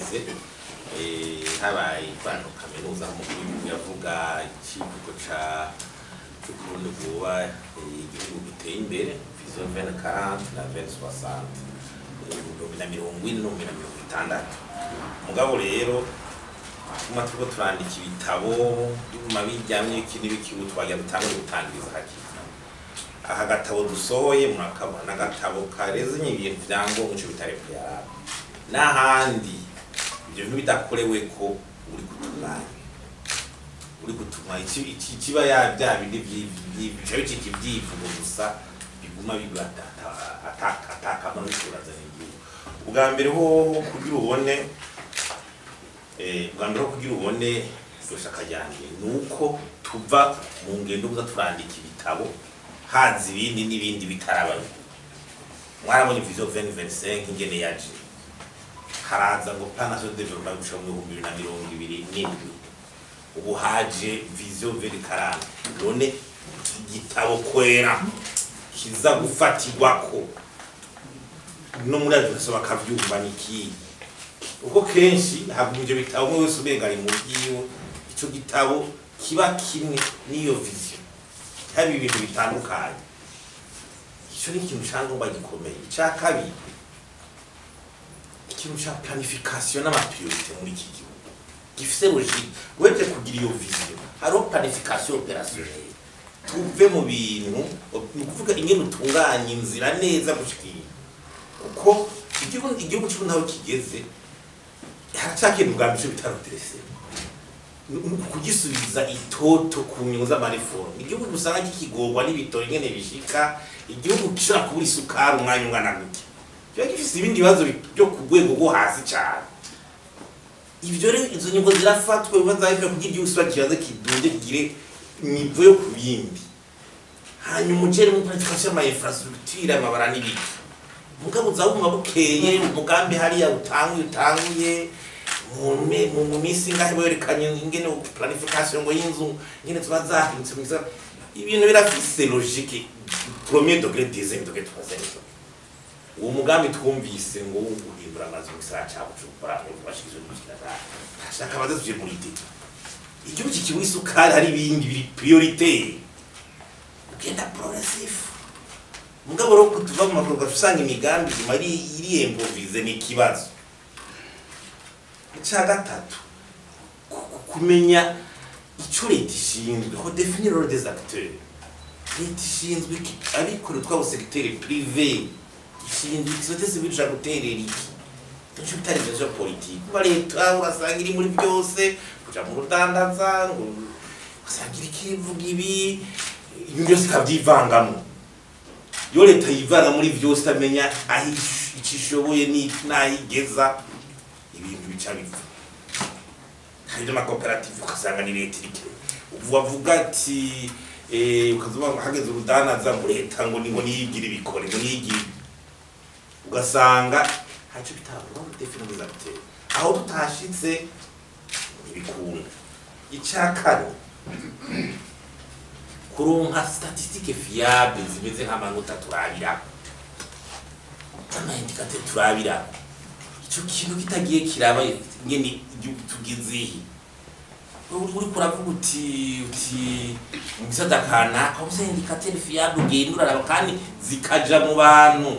haheze eh, habaye ivano kaminuza mu gihugu yavuga ikivugo ca c'ukurundi vuba eh, igihugu giteye imbere vision 2040 na 2060 ibihumbi na mirongo ine n'ibihumbi na mirongo itandatu mugabo rero tuma turiko turandika ibitabo biguma bijyamye iki n'ibiki ubu twagira dutangure gutangiriza hakiri aha gatabo dusohoye murakabona n'agatabo karezenye ibintu vyangombwa ico bitare kuyaraba n'ahandi ibyo bintu bidakorewe ko uri gutunganya uri gutunganya iki- iki- kiba ya bya bindi bica bicika ibyivugo gusa biguma bigwa atakamaro bikurazana igihugu ubwa mbere ho kugira ubone eh, ubwa mbere ho kugira ubone iryo shaka ryanjye ni uko tuva mu ngendo gusa turandika ibitabo haza ibindi n'ibindi bitarabaye mwarabonye vision 2025 ingene yaje haraza ngo plan national development gushika mu bihumbi bibiri na mirongo ibiri n'indwi ubu haje vision 2040 none igitabo kwera kiza gufatirwako no muri ayo gusa bakavyumva ni ikihe uko kenshi haguma ivyo bitabo umwe wese umenga ari mu byiwe ico gitabo kiba kimwe n'iyo vision haba ibintu bitandukanye icyo ni ikintu cyangombwa gikomeye icya kabiri ikintu cya planification n'amapriorite muri iki gihugu gifise logique wete kugira iyo vision hariho planification opérationnelle tuve mu bintu ni ukuvuga ingene utunganya inzira neza gushikira kuko igihugu igihugu cy'ubu naho kigeze haracyakeneye ubwa mbere bitaro terese kugisubiza itoto ku nyungu z'amareforme igihugu usanga kikigorwa n'ibitoro ingene bishika igihugu gishobora kubura isukari umwanya ungana gutya kiba gifise ibindi bibazo byo ku rwego rwo hasi cyane ibyo rero izo nyungu zirafatwa biba zaje kugira igihugu kiba kibaze kidunde kigire nivo yo ku bindi hanyuma ugere mu planification y'ama infrastructure amabara n'ibiki mugabo uzabuma bukeye umugambi hariya utanguye utanguye mu me- mu mu minsi ngahe werekanye ingene planification ngo y'inzu ingene tuba zahindutse mu gisagara. ibintu birafise logique premier degré deuxième degré troisième degré uwo mugambi twumvise ngo wo guhindura amazu mu gisagara ca bujumbura bashikizwe n'ubushikiranganje ashaka baze tuje muri deta igihugu kikibuha isukari hari ibindi biri prioritaire ugenda progressif mugabo rero kutuva mu makorwa usanga imigambi iguma iri iriyembovize ni ikibazo icya gatatu ku- ku- kumenya icyo leta ishinzwe ko definir role des acteurs leta ishinzwe iki abikorera twabo segiteri prive ishinzwe iki sote sivile ushaka guterera iki nicyo bitari byo bya politiki kuba leta urasanga iri muri byose kuja mu rudandaza ngo ugasanga iri kivuga ibi ibintu byose ikabyivangamo iyo leta yivanga muri byose itamenya aho ish- icyo ishoboye ni- n'aho igeza ibintu bica bipfa hari n'amakoperative ugasanga ni leta irike ubu bavuga ati eh, ukazuba ngo hageze urudanaza ngo leta ngo ni ngo niyigire ibikore ngo niyigire ugasanga ntacyo bitabwaho definitiza biteye aho tutashitse ntibikunda icya kane kuronka statistique fiable zimeze nk'amanota turabira amaindikateur turabira icyo kintu kitagiye kiraba nyene igihugu tugezehe uri uri kuravuga uti uti mu gisata kanaka ubuze indikateur fiable ugenda uraraba kandi zikaja mu bantu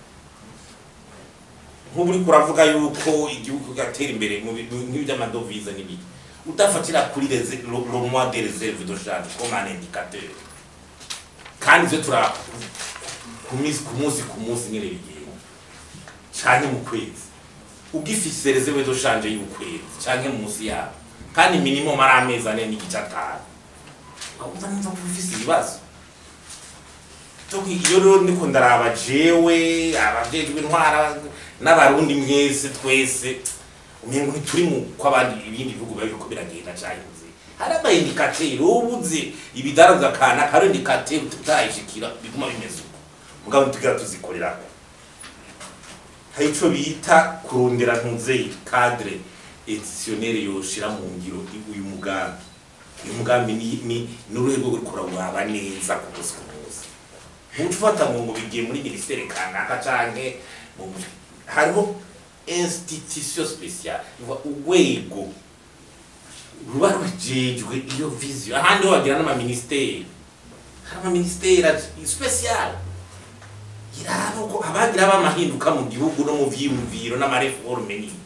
nk'ubu uri kuravuga yuko igihugu gatera imbere mu bintu nk'iby'amadovize n'ibiki udafatira kuri reze- le le mois de réserve de change comme un indicateur kandi ivyo turaba ku minsi ku munsi ku munsi nyene bigenda canke mu kwezi ugifise reserve de change y'ukwezi canke munsi yabo kandi minimum ari amezi ane n'igice atanu wumva numva ko ufise ibibazo Toki iyo rero ndiko ndaraba jewe abajejwe intwara n'abarundi mwese twese umengo ntituri mu kw'abandi ibindi bihugu biba biriko biragenda cahinze hari amaindikateri ubuze ibidaraza kana karo indikateri tutayishikira biguma bimeze uko mugabo ntitugira tuzikorerako hari ico bita kurondera ntuzeyi cadre editionnel yoshira mu ngiro uyu mugambi uyu mugambi ni ni n'uruhe rwo gukora waba neza ku munsi ku munsi ntuca ufata ngo ngo bigiye muri minisiteri kanaka canke mu- hariho institution speciale Ivuga urwego ruba rujejwe iyo vision ahandi ho bagira n'amaministeri hari amaministeri special iraba uko abagira bamahinduka mu gihugu no mu vyiyumviro n'amareforme n'iki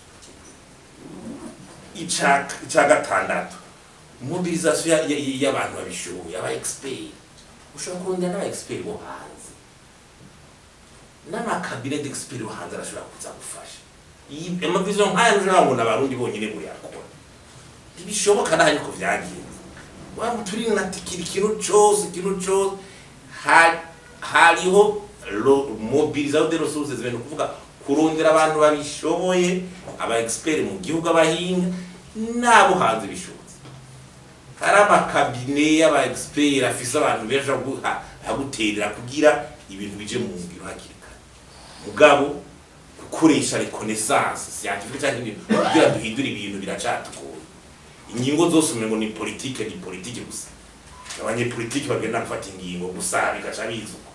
ica ica gatandatu mobilisation ya- ya- y'abantu babishoboye aba expert ushobora kurondera n'aba expert bo hanze n'amakabine d'expert bo hanze arashobora kuza gufasha iyi amavision nk'aya nturabona abarundi bonyine buri yakora ntibishoboka naho ariko vyagenze waba turi na tikiri ikintu cose ikintu cose ha- hariho ro- mobilisation de ressources ibintu kuvuga kurondera abantu babishoboye aba expert mu gihugu abahinga n'abo hanze bishobotse hari amakabine y'aba expert afise abantu benshi aguha- aguterera kugira ibintu bije mu ngiro hakiri kare mugabo gukoresha reconnaissance scientifique cyangwa ibintu kugira duhindure ibintu biracatugoye ingingo zose umengo ni politike ni politike gusa abanyepolitike bagenda gufata ingingo gusa bigaca bizuka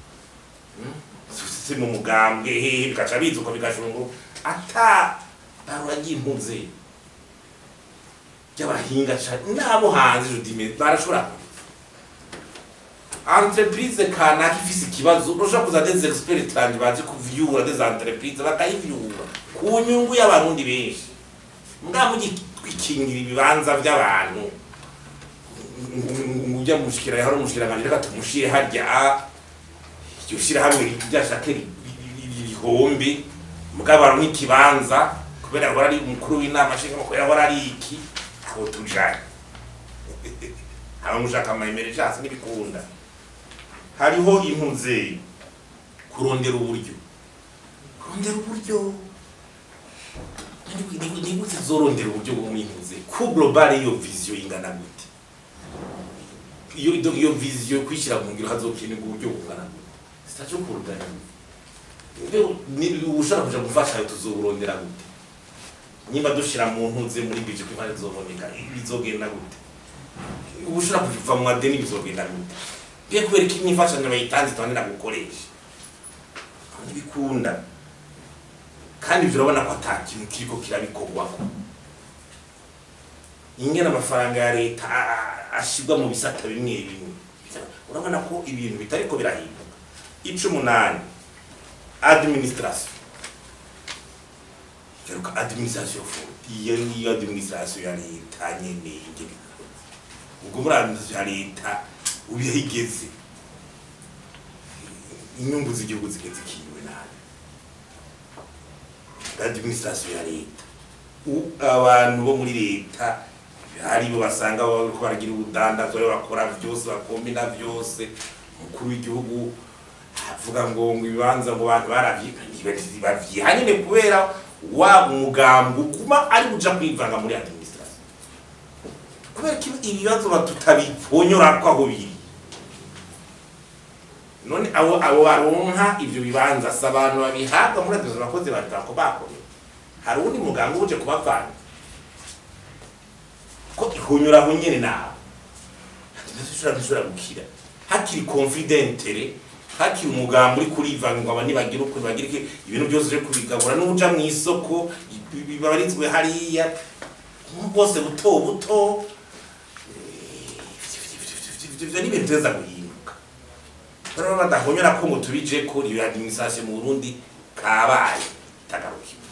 si mu mugambwe hehe bigaca bizuka bigashunguru ata baragiye impuze ry'abahinga cane n'abo hanze judime barashobora entreprise kanaka ifise ikibazo urashobora kuza des experts tanje baje kuvyura des entreprises bakayivyura ku nyungu y'abarundi benshi mbwa mugikingira ibibanza vy'abantu ujya mushikira hari umushikiranganje reka tumushire harya iryo shirahamwe ryashake rihombe mugabo baronka ikibanza kubera ahora ari umukuru w'inama nshingamakuru ahora ari iki aho tujanye haba mushaka amaemergence n'ibikunda hariho impuze kurondera uburyo kurondera uburyo ni gute zorondera uburyo bwo mwimpuze ku global iyo vision ingana gute iyo iyo vision kwishyira mu ngiro hazokenerwa uburyo bungana gute sitaje kurudana ushaka kuja gufasha tuzoburondera gute nimba dushira mu ntuze muri bije ko impande zoboneka bizogenda gute ubu ushobora kuva mu madeni bizogenda gute biye kubera ko imyifashanyo bayitanze tubandira gukoresha ntibikunda kandi ibyo urabona ko ata kintu kiriko kirabikorwako ingena amafaranga ya leta ashirwa mu bisata bimwe bimwe urabona ko ibintu bitariko birahinduka ica umunani administration garuka administration fo iyo niyo administration ya leta nyene ingene ubwo muri administration ya leta ubihe igeze inyungu z'igihugu zigeze kiwe nabi administration ya leta abantu bo muri leta haribo basanga bariko baragira ubudandazo rero bakora vyose bakombina vyose umukuru w'igihugu avuga ngo ngo ibibanza ngo abantu baravyiha nyene kubera wa umugambi uguma ari buja kwivanga muri administration kubera ko ibibazo tutabiponyora ko aho biri none abo abo baronka ivyo bibanza si abantu babihabwa muri administration abakozi batako bakorera hari uwundi mugambi uje kubavana ko ihonyora aho nyene nawe ntishobora ntishobora gukira hakiri confidentele hakiri umugambi uri kurivanga ngo abantu bagira uko bagira iki ibintu byose uje kubigabura n'uja mu isoko bibarizwe hariya bwose buto buto ivyo ni ibintu teza guhinduka rero badahonyora ko ngo tubije ko iyo administration mu Burundi kabaye itagarukiwe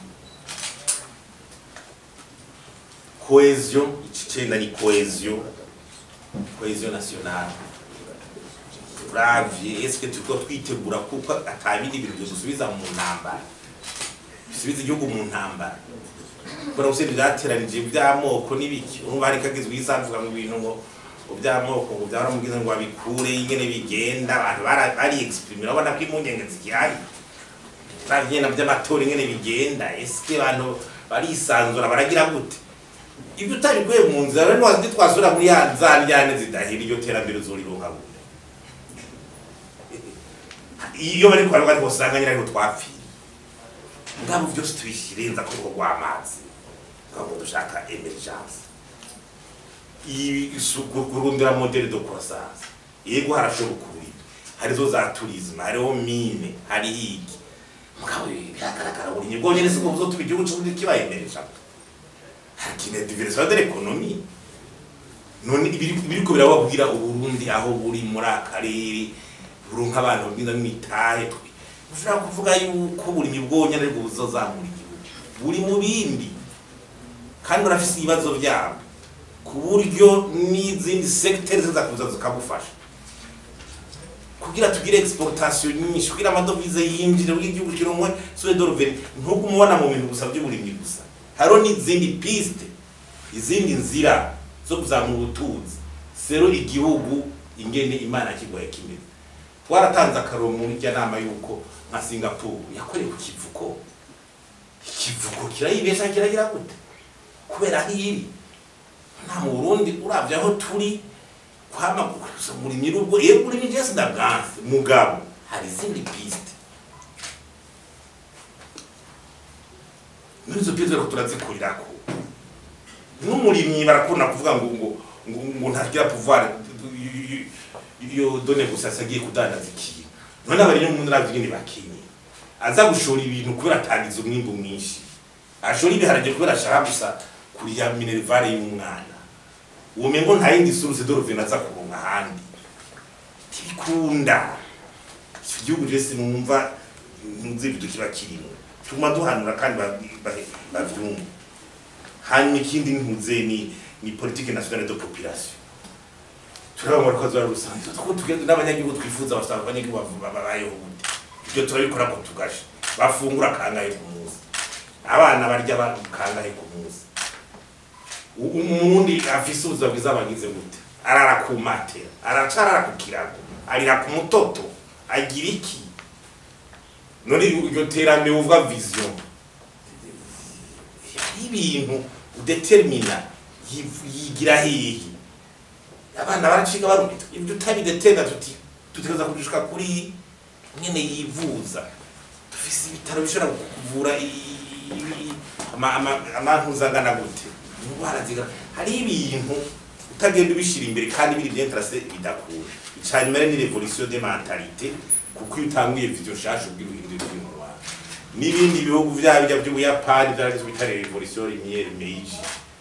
cohesion icenda ni cohesion cohesion nationale uravye eske turiko twitegura kuko atabindi bintu byo dusubiza mu ntambara bisubiza igihugu mu ntambara kubera gusa byateranije by'amoko n'ibiki urumva hari kagizwe isanzwe mu bintu ngo by'amoko ngo byaramubwiza ngo babikure ingene bigenda abantu bari exprimer urabona ko impungenge zigihari bavyena by'amatora ingene bigenda eske abantu barisanzura baragira gute ibyo utabikuye mu nzira rero ntiwazi twasubira muri ya za njyane zidahira iryo terambere uzorironka gute iyo bari kwa rwanda usanga nyine ariho twapfiye ngabo byose tubishirenza ko rwo rw'amazi ngabo dushaka emergence kurundira modele de croissance yego harashoboka uburyo harizo za tourisme hariho mine hari iki mugabo biragaragara uburimyi bwonyene sibwo buzotuma igihugu c'uburundi kibayemeresha hakeneye diversion de l'économie none ibiri- ibiriko birababwira uburundi aho buri muri akarere buronka abantu babwira n'imitahe ushobora kuvuga yuko uburimyi bwonyene aribwo buzozamura igihugu buri mu bindi kandi barafise ibibazo vyabo ku buryo n'izindi secteurs ziza kuza zikagufasha kugira tugire exportation nyinshi kugira amadovize yinjire kugira igihugu kironke soit de revenu ntuko umubona mu bintu gusa by'uburimyi gusa hariho n'izindi piste izindi nzira zo kuzamura ubutunzi sero igihugu ingene imana kigoye kimeze twaratanze akaro muri rya nama yuko nka singapore yakoreye ku kivuko ikivuko kirayibesha kiragira gute kubera aho iri nta mu burundi uravye aho turi kwama gusa muri mirugo yego uri nije sindabwanse mugabo hari izindi piste muri izo piste rero turazikorerako n'umurimyi barakunda kuvuga ngo ngo ngo, ngo ntagira pouvoir iyo done gusa agiye kudandaza ikintu none abari mu ntara z'ingene bakinye aza gushora ibintu kubera atangiza umwimbu mwinshi ashora ibiharage kubera ashaka gusa kuriya minervare y'umwana uwo mengo nta yindi source de revenu aza kuronka ahandi ntibikunda icyo gihugu rero sinumva ntuzi ibintu kiba kirimo tuma duhanura kandi ba- ba- bavyumva hanyuma ikindi ntuze ni ni politique nationale de population turabona ko azora rusanzwe two tugenda n'abanyagihugu twifuza basaba abanyagihugu bavu- babayeho gute ibyo turabikora ko tugasha bafungura kangahe ku munsi abana barya ba- kangahe ku munsi U- umurundi afise ubuzima bwiza bagize gute arara ku matera aracarara ku kirago arira ku mutoto agira iki none iryo terambere uvuga vision hari ibintu udetermina yiv- yigira hehe abana baraciga barumita ibyo utabidetermina tuti tutegereza kugishika kuri nyene yivuza dufise ibitaro bishobora kuvura i- i- ama- ama- amantuza angana gute indwara zigana hari ibintu utagenda ubishira imbere kandi biri byentrase bidakura icanyuma rero ni revolution de mentalite kuko iyo utanguye vision nshasha ubwira uhindura ibintu mu Rwanda n'ibindi bihugu vyaba bijya by'ubuyapani vyaragizwe bitare revolution lumiere meiji